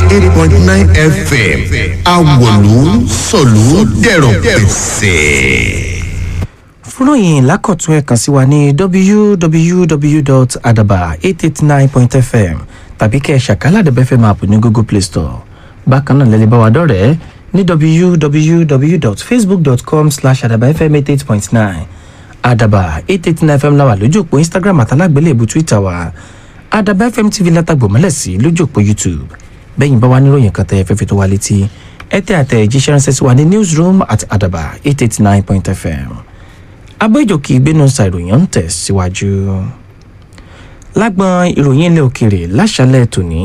eight point nine fm awolu sọ̀lú dẹ̀rọ̀ pẹ̀sẹ̀. fúnròyìn lákọ̀tún ẹ̀ kàn sí wa ní www.adaba889.fm tàbí kẹ́ ẹ̀ ṣàkálàdé fm app ní google play store bákan náà lẹ́lẹ́ bá wa dọ́rẹ̀ẹ́ ní www.facebook.com slash adabafm88.9 adaba 889 fm láwà lójú òpó instagram àtàlágbélébù twitter wa adaba fm tv látàgbò mọ́lẹ̀ sí lójú òpó youtube bẹ́yìn bá wa níròyìn kan tẹ́ ẹ fẹ́ fi tó wa létí ẹ tẹ́ àtẹ ìjíṣẹ́ ránṣẹ́ sí wa ní newsroom at adaba 889.fm abẹ́jọ́kì ìgbénu sa ìròyìn ń tẹ̀ síwájú lágbọn ìròyìn ilẹ̀ òkèèrè láṣálẹ̀ tòní